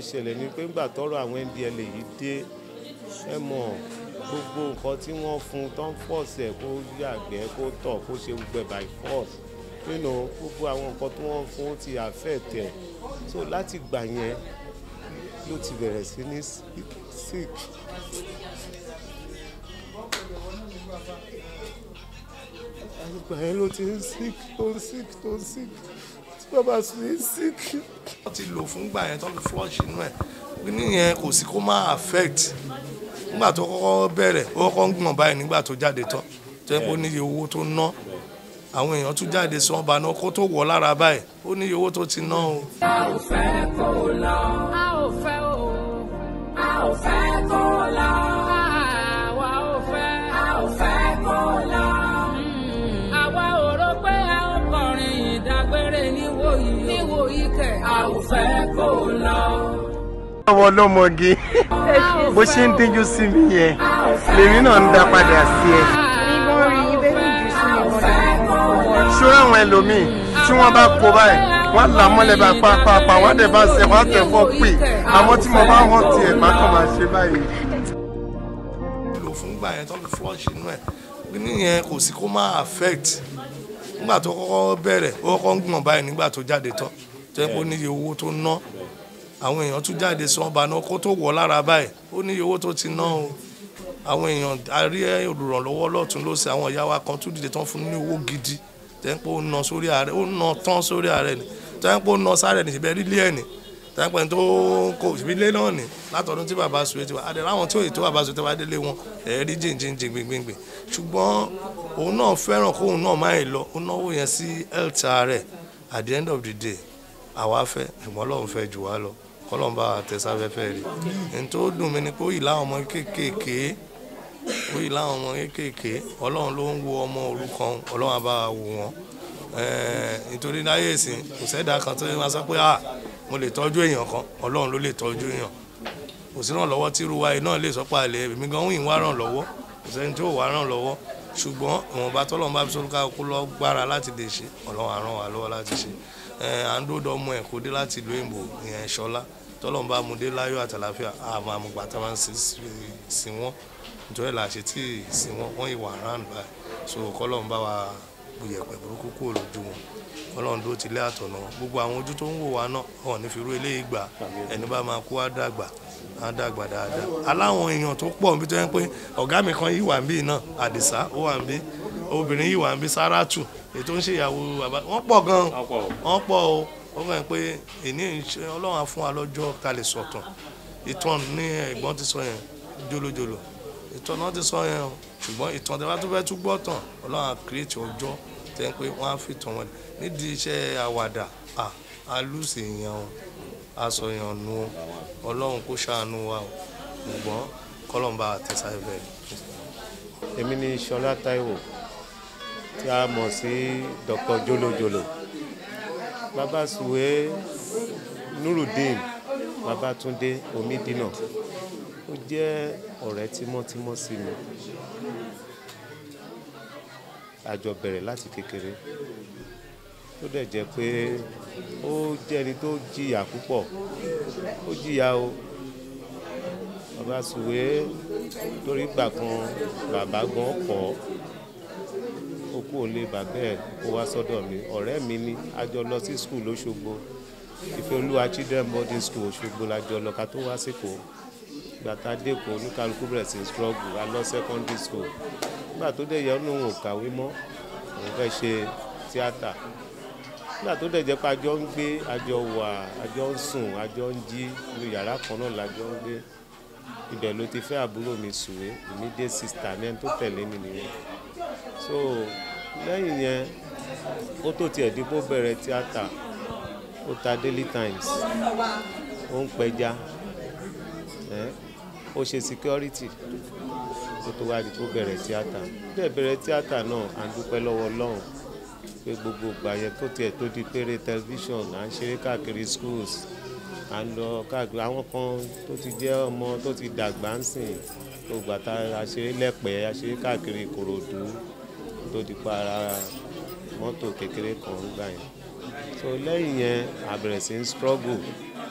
ṣẹlẹ̀ ni pé ńgbà tọ́rọ̀ àwọn ndla yìí dé ẹ mọ̀ gbogbo nǹkan tí wọ́n fún tó ń fọ̀ọ̀sẹ̀ kó yàgbẹ́ kó tọ̀ kó ṣe gbogbo ẹ̀ by force nínú gbogbo àwọn nǹkan tí wọ́n fún ó ti affect ẹ̀ so láti gbà yẹn ló ti bẹ̀rẹ̀ sí ní sick àgbà yẹn ló ti ń sick tó ń sick tó ń sick tí bàbá sì ń sick. wọ́n ti lò fún gbà yẹn tó fi flush inú ẹ̀ níyẹn kò sí kó má affect nígbà tó kọ́kọ́ bẹ̀rẹ̀ ó kọ́kọ́ ń gbọ̀n báyìí nígbà tó jáde tán tó yẹ kó níye owó tó ná àwọn èèyàn tún jáde sí ọba náà kó tó wọ̀ lára báyìí ó níye owó tó ti ná o. a ò fẹ́ kó lọ. a ò fẹ́ o. a ò fẹ́ kó lọ. àwa ò fẹ́. a ò fẹ́ kó lọ. àwa ò rò pé a ó kọrin ìdágbére níwòyí. níwòyí kẹ̀. a ò fẹ́ kó lọ. ọmọ ọlọ́mọge bó ṣe ń díjú sí mi yẹn lèmi náà ń dá padà sí ẹ. ṣọ́ra àwọn ẹlòmíì tí wọ́n bá kó báyìí wọ́n là mọ́lẹ̀ bá pápápá wọ́n dẹ̀ bá ṣe wọ́n tẹ̀ fọ́ pè àmọ́ tí mo bá hàn tiẹ̀ má kàn máa ṣe báyìí. lò fún gbà yẹn tó fi flush inú ẹ̀ níyẹn kò sí kó má affect nígbà tó kọ́kọ́ bẹ̀rẹ̀ ó kọ́kọ́ ń gbọ̀n báyìí nígbà tó jáde tán tó yẹ kó níye owó tó ná àwọn èèyàn tún jáde sí ọba náà kó tó wọ̀ lára báyìí ó níye owó tó ti ná o àwọn èèyàn arí olùrànlọ́wọ́ lọ́tún lọ́sẹ̀ àwọn ìyá wa kan tún dìde tán fún ní owó gidi tẹ́ńpẹ́ ó ná sórí ààrẹ ó ná tán sórí ààrẹ ni tẹ́ńpẹ́ ó ná sáré ní ìbẹ́ rílé ẹ̀ ní tẹ́ńpẹ́ tó kó ìbílẹ̀ náà ní látọdún tí bàbá sùn ti wá adé láwọn tí òye tó bàbá sùn ti wá délé wọn ẹ̀ẹ́rí jìnjìnjìn gbìngbìngbìn ṣùgbọ́n òun náà fẹ́ràn kóun náà máa lọ ó náwó yẹn sí health ààrẹ at the end of the day àwa fẹ́ ṣùgbọ́n Ọlọ́run fẹ́ jù wá lọ kọ́lọ́n bá tẹ̀sáfẹ́fẹ́ rí ní tó dùn mí ni pé ó yìí láwọn ọmọ kéékèèké ó yìí láwọn ọmọ kéékèèké ọlọ́run ló ń wo ọmọ òrukàn ọlọ́run á bá wa wò wọ́n nítorí láyé ìsìn kò sẹ́dá kan tó máa sọ pé ah mo lè tọ́jú èèyàn kan ọlọ́run ló lè tọ́jú èèyàn kò sí ràn lọ́wọ́ tí irú wa yìí náà lè sọ́pọ̀ àlẹ́ èmi gan wíìn wá ràn lọ́wọ́ kò sẹ́ni tí ò wá ràn lọ́wọ́ ṣùgbọ́n ìwọ̀nba tọ́lọ́run bá fi sọ́dún ká kó lọ gbára láti lè ṣe ọlọ́run á ràn wá lọ́wọ́ láti ṣe à ń dódò ọmọ ẹ̀ kó dé láti ìlú òyìnbó ìyẹn ṣọlá tọ́lọ́run bá mu dé láyọ̀ àtàlàfíà àmọ́ àmùgbà tá a máa ń sin wọ́n nítorí là ṣe tí ìsìn wọn wọn ìwà round by so kọlọ́n bá wa buyẹ̀pẹ̀ burúkú kúrò lójú wọn kọlọ́n tó ti lé àtọ̀nà wọn gbogbo àwọn ojú tó ń wò wá náà wọn ní fi rú eléyìí gbà ẹni bá máa kú á dàgbà á dàgbà dáadáa aláwọn èèyàn tó pọ̀ níbi tó yẹn pé ọ̀gá mi kan yìí wà níbí náà àdìsá ó wà níbí obìnrin yìí wà níbí sáràtù ètò ń ṣèyàwó bàbá wọn pọ̀ gan wọn pọ̀ o ó fẹ́ pé èní ọlọ́run á fún wa lọ́jọ́ ká lè sọ̀tàn ìtàn ní ẹ̀gbọ́n ti sọ yẹn jólójóló ìtàn náà ti sọ yẹn o ṣùgbọ́n ìtàn tẹ́lá tó fẹ́ tún gbọ́ tàn ọlọ́run á kírètì ọjọ́ tẹ́ ń pé wọ́n á fi tàn wọ́n nídìí iṣẹ́ àwàdà á lùsì yẹn o aṣọ yẹn nu o ọlọ́run kó ṣàánú wa o ṣùgbọ́n kọ́lọ́mbà àtẹ̀sáfẹ́ rẹ̀. èmi ni Ṣọlá Táíwò tí a mọ̀ sí Dr. Jolojolo bàbá Sùwé Nurudeen Babátúndé Omídínà ó jẹ́ ọ̀rẹ́ tímọ́tímọ́ sí mi àjọ bẹ̀rẹ̀ láti kékeré ó dẹ̀ jẹ́ pé ó jẹ́ ẹni tó jìyà púpọ̀ ó jìyà o bàbá Sùwé torí gbà kan bàbá gan kọ́ ó kú òlé bàbá ẹ̀ kó wá sọ́dọ̀ mi ọ̀rẹ́ mi ni a jọ lọ sí skul lóṣogbo Ìfẹ́olúwa children boarding school Òṣogbo la jọ lọ ká tó wá síkò gbàtà dẹ́kun oníkálukú bẹ̀rẹ̀ sí struggle a lọ secondary school nígbà tó dẹ̀ yẹ ọ́nà òun ò kàwé mọ́ òun fẹ́ ṣe tíátà nígbà tó dẹ̀ jẹ́ pé àjọ ń gbé àjọ wà àjọ ń sùn àjọ ń jí inú yàrá kan náà làjọ ń gbé ibẹ̀ ló ti fẹ́ àbúrò mi Sùwé immediate sister ní ẹni tó tẹ̀lé mi nìyẹn so lẹ́yìn yẹn ó tó tiẹ̀ dípò bẹ̀rẹ̀ tíátà ó ta Daily Times ó ń pẹja ó ṣe security kó tó wá di tó bẹ̀rẹ̀ tíátà bẹ́ẹ̀ bẹ̀rẹ̀ tíátà náà à ń dúpẹ́ lọ́wọ́ Ọlọ́run pé gbogbo ìgbà yẹn tó tiẹ̀ tó di péré tẹlifíṣàn à ń ṣeré káàkiri schools à ń lọ káàkiri àwọn kan tó ti jẹ́ ọmọ tó ti dàgbà ń sìn gbogbo àtà àṣeré lẹ́pẹ̀ẹ́ àṣeré káàkiri Ìkòròdú tó di pa ara mọ́tò kékeré kan gbà yẹn so lẹ́yìn yẹn a bẹ̀rẹ̀ sí ń struggle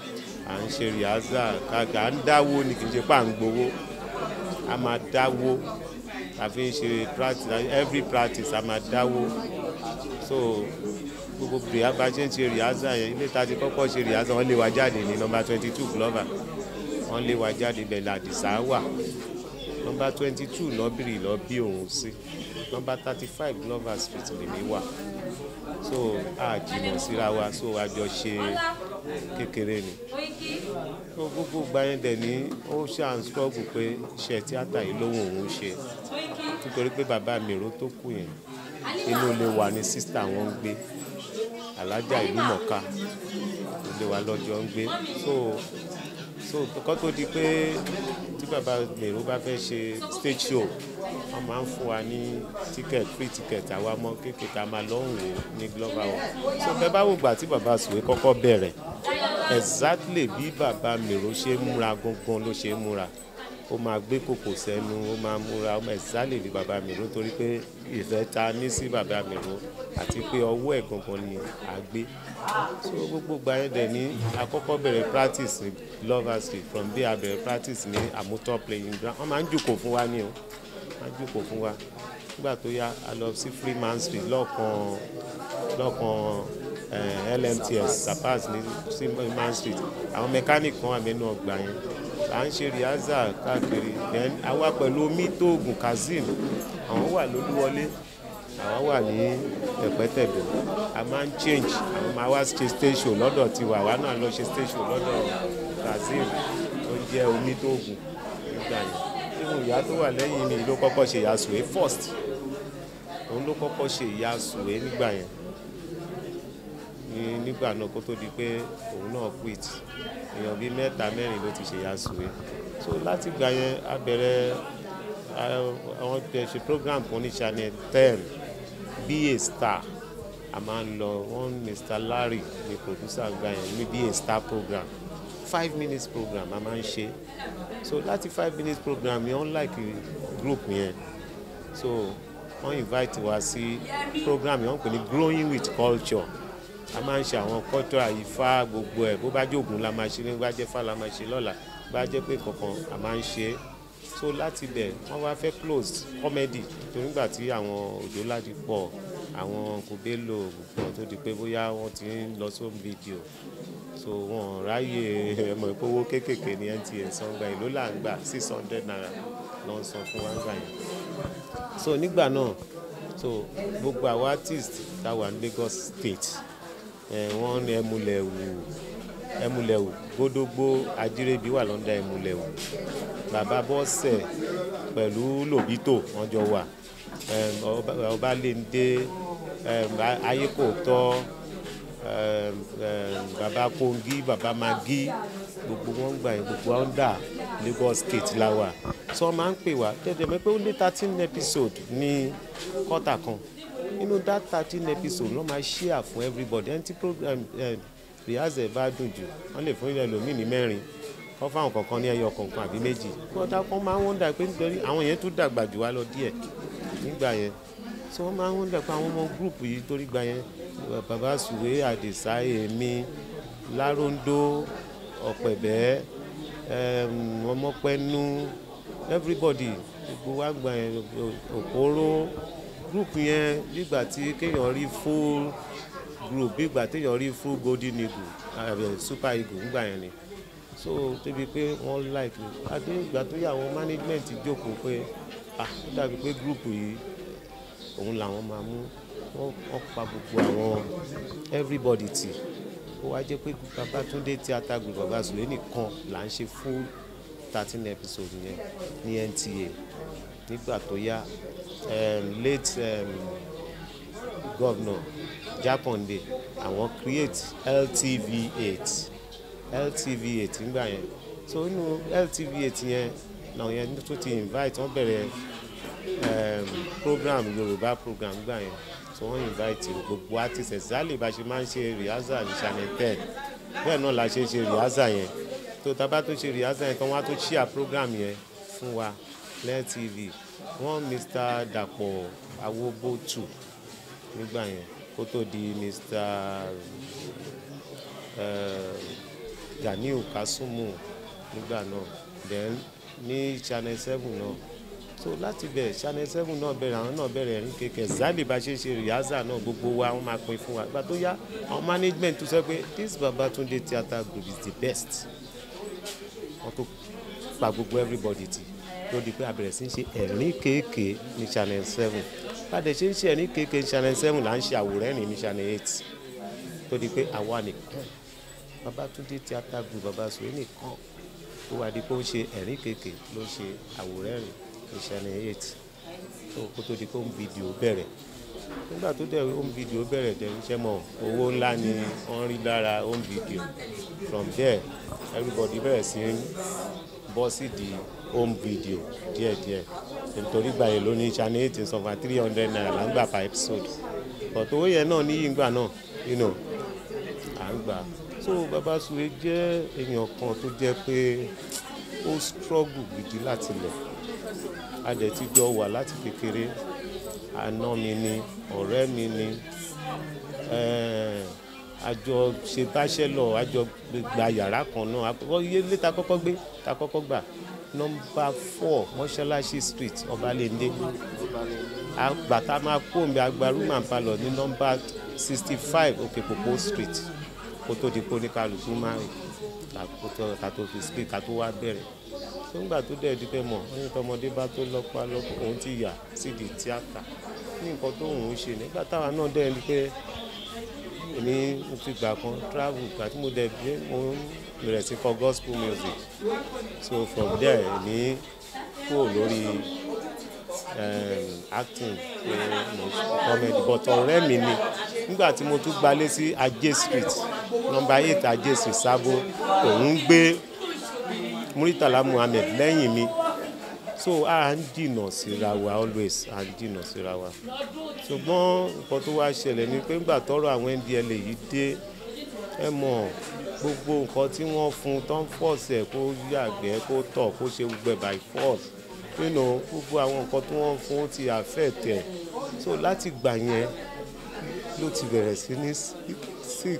à ń ṣe rìhásà káàkiri à ń dáwó ni kì í ṣe pà ń gbowó a máa dáwó a fi ń ṣe practice every practice a máa dáwó so gbogbo rìhá bá ṣe ń ṣe rìhásà yẹn ilé ta ti kọ́kọ́ ṣe rìhásà wọ́n lé wa jáde ní nọmba twenty two Glover wọ́n lé wa jáde bẹ̀rẹ̀ àdìsá wà nọmba twenty two lọ́bìrì lọ bí òun sí nọmba thirty five Glover street lèmi wà so a jìnnà síra wa so a jọ ṣe kékeré ni so gbogbo gba yẹn dẹ̀ ní ó ṣáà ń struggle pé iṣẹ́ tíátà yìí lóhùn òun ṣe nítorí pé bàbá mi èrò tó kù yẹn inú ilé wa ni sísítà wọn ń gbé alájà ìlú mọ̀ká ilé wa lọ́jọ́ ń gbé so so kọ́ tó di pé tí bàbá mèrò bá fẹ́ ṣe stage show wọ́n máa ń fún wa ní ticket free ticket àwa mọ́ kékeré tá a máa lọ́hùn wò ní Glover hall so bẹ́ẹ̀ bá wò gbà tí bàbá sùwé kọ́kọ́ bẹ̀rẹ̀ exactly bí bàbá mèrò ṣe ń múra gangan ló ṣe ń múra ó máa gbé kòkò sẹ́nu ó máa múra ó máa exactly bí bàbá mèrò torí pé ìfẹ́ ta ní sí bàbá mèrò àti pé ọwọ́ ẹ̀ gangan ni à gbé so gbogbo gba ẹ̀ dẹ̀ ní àkọ́kọ́ bẹ̀rẹ̀ practice ní Glover street from there a bẹ̀rẹ̀ practice ní Amuto playing ground wọ́n máa ń jùkò fún wa ní o máa ń jùkò fún wa nígbà tó yá a lọ sí Freeman street lọ́ọ̀kan lọ́ọ̀kan eh, LMTS Sapas ní Freeman street àwọn mechanic kan wà nínú ọgbà yẹn à ń ṣe rìhásà káàkiri then àwa pẹ̀lú omi tóògùn kazeem àwọn wà lólúwọlé àwọn wà ní tẹ̀pẹ́tẹ̀bẹ̀ a máa ń change àwọn máa wá ṣe station lọ́dọ̀ tiwa àwa náà lọ ṣe station lọ́dọ̀ kazeem tó jẹ́ omi tóògùn nígbà yẹn nínú ìyá tó wà lẹ́yìn mi ló kọ́kọ́ ṣe ìyá sùwé first òun ló kọ́kọ́ ṣe ìyá sùwé nígbà yẹn ní nígbà náà kó tó di pé òun náà quit èèyàn bíi mẹ́ta mẹ́rin ló ti ṣe ìyá sùwé so láti gbà yẹn a bẹ̀rẹ̀ àwọn tẹ̀ ṣe program kan ní channel ten be a star a máa ń lọ one mr larry ni producer gbà yẹn ní be a star program five minutes program a máa ń ṣe so láti five minutes program yẹn unlike group yẹn so wọ́n invite wa sí program yẹn wọ́n pè ní growing with culture a máa ń ṣe àwọn culture Ifá gbogbo ẹ̀ bó bá jẹ́ Ògún la máa ṣe ní bá jẹ́ Ifá la máa ṣe lọ́la bá jẹ́ pé kankan a máa ń ṣe é so láti bẹ̀ wọ́n wá fẹ́ close comedy torí nígbà tí àwọn òjò láti pọ̀ àwọn kòbélò gbogbo tó di pé bóyá wọ́n ti ń lọ sóhun fídíò so wọn ráyè ẹmọ ìpowó kéékèèké ní NTA sangbà ìlú là ń gbà six hundred naira ló ń san fún wa ń gbà yẹn so nígbà náà so gbogbo àwọn artist tá a wà ní Lagos State wọ́n ní ẹmúlẹ̀wù ẹmúlẹ̀wù gbódógbó ajírẹ́bí wà lọ́ndà ẹmúlẹ̀wù bàbá bọ́sẹ̀ pẹ̀lú lòbítò wọ́n jọ wà ọbalẹ́ndé ayékòótọ́ bàbá kongi bàbá magi gbogbo wọn gbà yẹn gbogbo under Lagos State la wà so wọ́n máa ń pè wá tẹ́tẹ́ mẹ́ pé ó lé thirteen episode ní kọ́tà kan nínú that thirteen episode ló máa share fún everybody ẹni tí program rehearsal bá dùn jù wọ́n lè fún ẹlòmíì ní mẹ́rin wọ́n fáwọn kọ̀ọ̀kan ní ẹyọ kọ̀ọ̀kan àbí méjì wọ́n dá wọ́n máa ń wọ́n dà pé nítorí àwọn yẹn tún dàgbà jù wá lọ díẹ̀ nígbà yẹn so wọ́n máa ń wọ́n dà pé àwọn ọmọ gúrùpù yìí torí gbà yẹn bàbá sùwé àdìsá èmi láróńdó ọ̀pẹ̀bẹ́ ọmọpẹ́nu everybody gbogbo wa gbà yẹn òkóró group yẹn nígbà tí kéèyàn rí full group nígbà téèyàn rí full golden eagle uh, super eagle nígbà yẹn ni so débi pé wọ́n like me àti ìgbà tó yà àwọn management jókòó pé ah ó dàbí pé group yìí òun làwọn máa mú wọ́n pa gbogbo àwọn everybody tì ó wá jẹ́ pé Babátúndé theatre group bàbá sùlé nìkan là ń ṣe full thirteen episode yẹn ní NTA nígbà tó yá um, late um, governor Jákàndé àwọn create LTV eight LTV eight nígbà yẹn so inú LTV eight yẹn náà yẹn tó ti invite wọ́n bẹ̀rẹ̀ um, program Yorùbá program nígbà yẹn so wọ́n invite gbogbo artist exactly bá ṣe máa ń ṣe rehearsal ní channel ten bẹ́ẹ̀ náà la ṣe ṣe rehearsal yẹn tó tábà tó ṣe rehearsal yẹn tán wọ́n á tó share program yẹn fún wa LTV wọ́n Mr. Dàpọ̀ Awóbótù nígbà yẹn kó tó di Mr. Ganiu Kasumu nígbà náà then ní channel seven náà so láti bẹ̀ channel seven náà bẹ̀rẹ̀ àwọn náà bẹ̀rẹ̀ ẹ̀rín kékeré zali bá ṣe ṣe rìhásà náà gbogbo wa wọ́n máa pín fún wa ìgbà tó yá àwọn management tó sọ pé this Babatunde theatre group is the best wọ́n tó pa gbogbo everybody tì ló di pé a bẹ̀rẹ̀ sí ń ṣe ẹ̀rín kéèké ní channel seven bàdẹ̀ ṣe ń ṣe ẹ̀rín kéèké ní channel seven là ń ṣe àwòrán ẹ̀rín ní channel eight tó di pé àwa nìkan Babatunde theatre group Babasuwe nìkan tó wá di pé ó ń ṣe ẹ̀rín kéèké ló ń ṣe àwòrán ẹ̀rín ní channel eight tó kó tó di pé home video bẹ̀rẹ̀ nígbà tó dẹ̀ home video bẹ̀rẹ̀ dẹ̀ iṣẹ́ mọ̀ owó ńlá ni wọ́n rí lára home video from there everybody bẹ̀rẹ̀ sí ń bọ́ sí di home video díẹ̀díẹ̀ nítorí gbà yẹn lóní channel eight ń san fún three hundred naira là ń gbà per episode but owó yẹn náà níyì ńgbà náà you know à ń gbà so Babasuwe jẹ́ èèyàn kan tó jẹ́ pé ó struggle gidi láti lẹ̀ a dẹ̀ ti jọ wà láti kékeré àná mi ni ọ̀rẹ́ mi ni eh, àjọ ṣe báṣẹ́lọ̀ àjọ gba yàrá kan náà àkọ́kọ́ iye ilé ta kọ́kọ́ gbé ta kọ́kọ́ gbà nọmba four mọ́ṣáláṣí street ọbalẹ́ndé bàtà máa kó omi agbarúmọ̀ palọ̀ ní nọmba sixty five òkèpòpó street kó tó di pé oníkàlùkù máa rìn ká tó fi speak ká tó wá bẹ̀rẹ̀ nígbà tó dẹ̀ di pé mọ̀ ní tọmọdé bá tó lọ́pàá lọ́pọ̀ òun ti yà sídìí tíátà ní nǹkan tó òun ṣe nígbà táwa náà dẹ̀ rí pé èmi mo fi gbà kan travel gbà tí mo dẹ̀ bí mo bẹ̀rẹ̀ sí kọ gospel music so from there èmi kúrò lórí um, acting pé mo ṣe comedy but ọ̀rẹ́ mi ni nígbà tí mo tún gbalé sí Ajé street number eight Ajé street Sábó òun gbé Muritala Muhammed lẹ́yìn mi so a ń jìnnà síra wa always a ń jìnnà síra wa ṣùgbọ́n nǹkan tó wá ṣẹlẹ̀ ni pé nígbà tọ́rọ̀ àwọn NDLEA yìí dé ẹ mọ̀ gbogbo nǹkan tí wọ́n fún tó ń fọ̀ọ̀sẹ̀ kó yàgbẹ́ kó tọ̀ kó ṣe gbogbo ẹ̀ by force you know gbogbo àwọn nǹkan tí wọ́n fún ó ti affect ẹ̀ so láti gbà yẹn ló ti bẹ̀rẹ̀ sí ní sick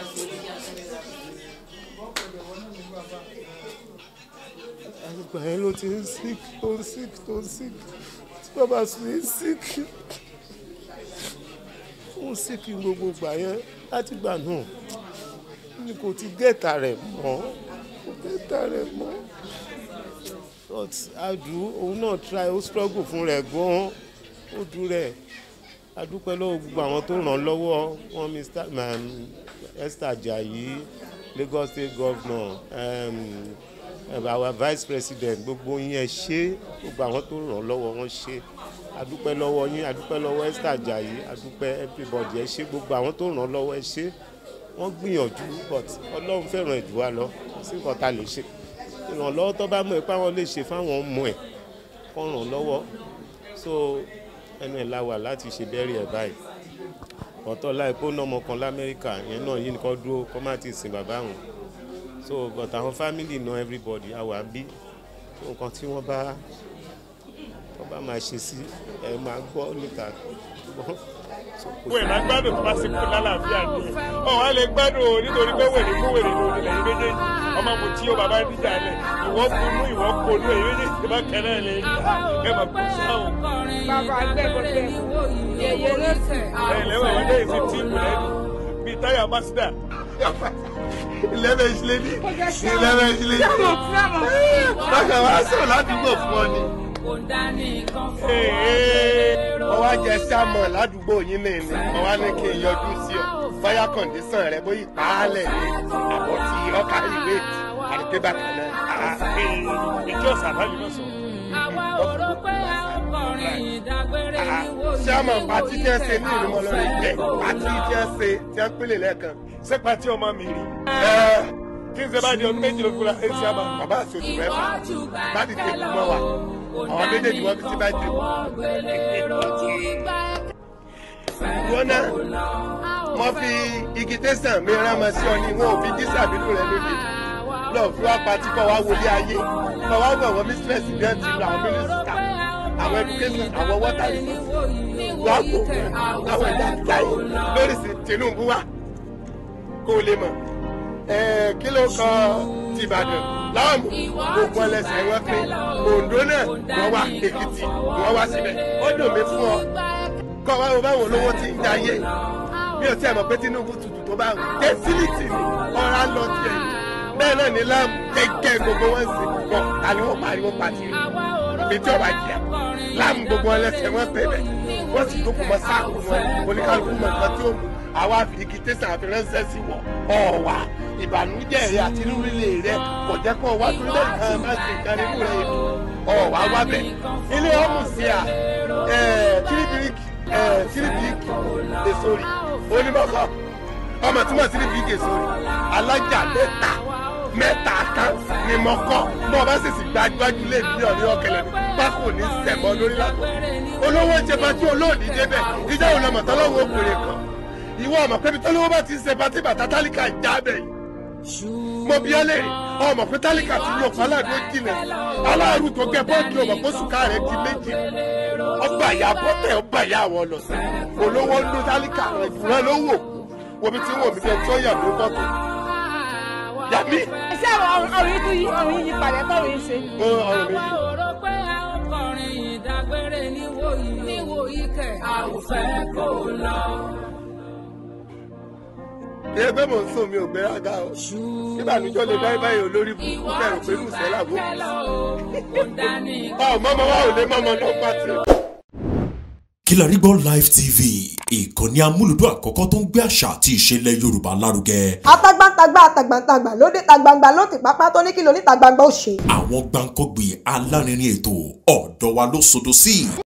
àgbà yẹn ló ti ń sick tó ń sick tó ń sick tí bàbá sùn ní sick ó ń sick gbogbo gbà yẹn láti gbà náà ni kò ti gẹ́ta rẹ̀ mọ́ kò gẹ́ta rẹ̀ mọ́ but adu òun náà try ó struggle fún rẹ̀ gan-an ó dùn rẹ̀ adúpẹ́ lọ́wọ́ gbogbo àwọn tó ràn án lọ́wọ́ wọn Mr. Um, Esther Ajayi Lagos State Governor um, our vice president gbogbo yín ẹ ṣé gbogbo àwọn tó ràn án lọ́wọ́ wọn ṣé adúpẹ́ lọ́wọ́ yín adúpẹ́ lọ́wọ́ Esther Ajayi adúpẹ́ everybody ẹ ṣé gbogbo àwọn tó ràn án lọ́wọ́ ẹ ṣé wọ́n gbìyànjú but ọlọ́run fẹ́ràn ẹ̀jù wa lọ kò sí nǹkan tá a lè ṣe ìrànlọ́wọ́ tó bá mọ̀ ẹ́ páwọn lè ṣe fáwọn ọmọ ẹ̀ kọ́ ràn lọ́wọ́ so ẹnu ẹ̀ la wà láti ṣe bẹ́ẹ̀rì ẹ̀ báyìí ọ̀tọ̀ láìpẹ́ ó ná ọmọ kan lamẹ́ríkà yẹn náà yìí nìkan dúró kọ́ má ti sìn bàbá wọn so but àwọn family know everybody àwa bí nǹkan tí wọ́n bá wọ́n bá máa ṣe sí ẹ máa gbọ́ níta wẹ̀ máa gbádùn tó bá sì kú lálàáfíà ni ọ̀ wá lè gbádùn o nítorí pé wèrè kú wèrè lòdì lẹ́yìn méjèèjì ọmọ mo tí o bàbá díjà lẹ̀ ìwọ kunú ìwọ konú èyí méjèèjì tó bá kẹ́ náà lè rí ẹ máa kú sáwọn. bàbá gbẹ̀gbẹ̀gbẹ̀ yẹyẹ lọ́sẹ̀. ẹ lẹ́wọ̀n wọn lẹ́yìn fi tíìmù lẹ́nu bíi táyà masida. ilẹ̀bẹ̀ ìṣẹ̀lẹ̀ ní ilẹ̀bẹ̀ ìṣẹ̀lẹ̀ ní bákan wá sọ̀rọ̀ ládùúgbò fún ọ ni. kò dání kan fún wọ́n wá jẹ sámọ̀ ládùúgbò yín náà ni wọ́n wá ní kí n yọjú sí ọ fáyà kọ̀ǹdísàn rẹ bóyá ìpààlẹ̀ ni àbọ̀ tí ọkà ìwé àdìgbé bàtà náà. ìjọ sàbálì ló sọ. àwa ò rò pé a ń kọrin ìdágbére níwò yìí. sámọ̀ pàtí tí ẹ ṣe ní ìrìnmọ̀ lórí ìgbẹ́ pàtí tí ẹ ṣe tí ẹ pélé lẹ́ẹ̀kan. ṣé pàtí ọmọ mi rí. kí n ṣe bá di ọdún méjì ló kúra ẹ ṣe àmà. bàbá àti oṣù mẹ́fà bá ti tẹ̀ kú mọ́ wa àwọn méjèèjì wọ́n fi sí bá dé. wọ́n náà wọ́n fi igi tẹ̀sán mi rán ọmọ sí ọ ní wọn ò fi jísà bínú rẹ lóde lọ fi wá patí kọ́ wá wọlé ayé kọ́ wá wọ̀ wọ́n mistress bí wọ́n ti lọ àwọn mínísítà àwọn education àwọn water resources wọ́n kò àwọn ìjà ìjà yìí lórí sí Tinubu wa kó o lè mọ̀ Ẹ, kí ló kan ti ìbàdàn láàmú gbogbo ẹlẹsẹ wọn pé ondo náà wọn wá èkìtì wọn wá síbẹ̀ ó dùn mí fún ọ kọ́ wa wo báwọn olówó ti ń jayé bí o tiẹ̀ mọ̀ pé tinubu tutù tó bá tẹ́sílìtì ni ọ̀rá lọ tiẹ̀ yìí bẹ́ẹ̀ náà ní láàmú kẹ́kẹ́ gbogbo wọn sì kọ́ ta ni wọ́n pariwo pàtì ibi tí ọba jìyà láàmú gbogbo ẹlẹsẹ wọn pé bẹ́ẹ̀ wọ́n sì tó kù mọ́ sáàkù wọn oníkálukú mọ̀ nǹkan tí ó mú àwa fi igi tẹ̀sán àfiránṣẹ́ sí wọ ọ̀wà ìbànújẹ́ rẹ àti rúrílẹ̀ rẹ kò jẹ́ kó wá tó lé nǹkan má ṣe nǹkan nínú rẹ ètò ọ̀wà wá bẹ̀. ilé ọmọ sí à tìrìbìrìkì tìrìbìrìkì èso rí onímọ̀kọ́ ọmọ tí mo tìrìbìrìkì èso rí alájà mẹ́ta mẹ́ta kan ni mo kọ́ bọ́ ọ bá sì sì gbájúgbájú lé mílíọ̀nù ọ̀kẹ́lẹ́ ní pákó ní sẹ̀mọ́ lórí lágbo olówó ń ṣe pàtí olóòdì débẹ̀ ìjà òun lọmọ tọ́lọ́wọ́ òkùnrin kan ìwọ ọmọ pẹ́bi tọ́lọ́wọ́ bá ti ń ṣe pàtí bàtà tálíkà já bẹ̀ yìí mo bí ọ léèrè ọmọ pé tálíkà ti yọ ọ̀pọ̀ aláàrú ó jìnà aláàrú tó gẹ bọ́ọ̀dù ọmọ pé sùkà rẹ di méjì ọgbà ìyá bọ́tẹ̀ ọgbà ìyá àwọn ọlọ́sẹ̀ olówó ń lo tálíkà rẹ jùlọ ló wò wo mi ti wò mí bí ẹni tí ó yà mí bọ́tò yàmí ṣé ọrùn yìí tún yí ọrùn yìí padà tọrùn yìí ṣe. ó ọrùn mi yìí. àwa ò rò pé a ó kọrin ìdágbére níwòyí níwòyí kẹ̀ a ò fẹ́ kó lọ. ìyẹn pé mò ń sùn mi ò gbéraga o ìbànújọ́ lè dá ibà yìí olórí burúkú kẹrù pé lùsẹ́ làbó ọ mọ́mọ́ wa ò lè mọ́mọ́ náà pàtì. Kilarigbo Live TV ìkànnì amúlùdún àkọ́kọ́ tó ń gbé àṣà àti ìṣẹ̀lẹ̀ Yorùbá lárugẹ. atagbantagba atagbantagba lóde tagbangba ló ti pápá tó ní kí lóní tagbangba ó ṣe. àwọn gbàǹkọ́gbì alárinrin ètò ọ̀dọ́ wa ló sodo sí.